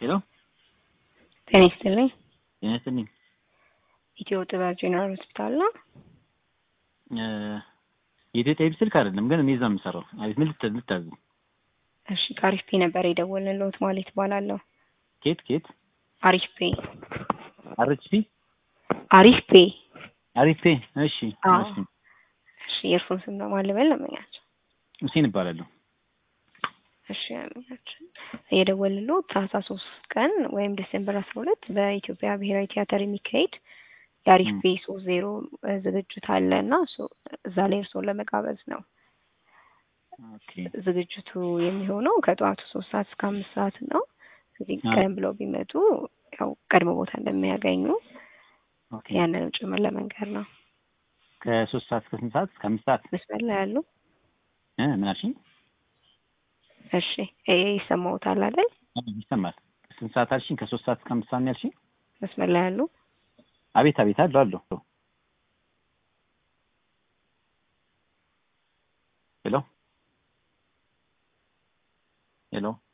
ሄሎ ጤና ይስጥልኝ። ጤና ይስጥልኝ። ኢትዮ ጥበብ ጄኔራል ሆስፒታል ነው። የኢትዮጵያ ኤቢ ስልክ አይደለም ግን እኔ እዛ የምሰራው። አቤት ምን ልት- ልታዝ? እሺ ከአሪፍ ፔ ነበር የደወልንልዎት ማለት እባላለሁ። ኬት ኬት አሪፍ ፔ አርችፒ አሪፍ ፔ። አሪፍ ፔ። እሺ አዎ። እሺ እሺ የእርሱን ስም በማልበል ለመኛቸው። ሁሴን እባላለሁ። እሺ ለመኛቸው የደወልንልዎት ታህሳስ ሶስት ቀን ወይም ዲሴምበር አስራ ሁለት በኢትዮጵያ ብሔራዊ ቲያትር የሚካሄድ የአሪፍ ም። ፔ ሶስት ዜሮ ዝግጅት አለ እና እሱ- እዛ ላይ እርስዎን ለመጋበዝ ነው። ኦኬ ዝግጅቱ የሚሆነው ከጠዋቱ ሶስት ሰዓት እስከ አምስት ሰዓት ነው። እዚህ አዎ። ቀደም ብለው ቢመጡ ያው ቀድሞ ቦታ እንደሚያገኙ ኦኬ ያንንም ጭምር ለመንገር ነው። ከሶስት ሰዓት እስከ ስንት ሰዓት? እስከ አምስት ሰዓት መስመር ላይ ያሉ እ ምን አልሽኝ? እሺ ይሄ ይሰማዎታል አይደል? አዎ፣ ይሰማል። ስንት ሰዓት አልሽኝ? ከሶስት ሰዓት እስከ አምስት ሰዓት ነው ያልሽኝ? መስመር ላይ ያሉ አቤት አቤት አለሁ አለሁ። ሄሎ ሄሎ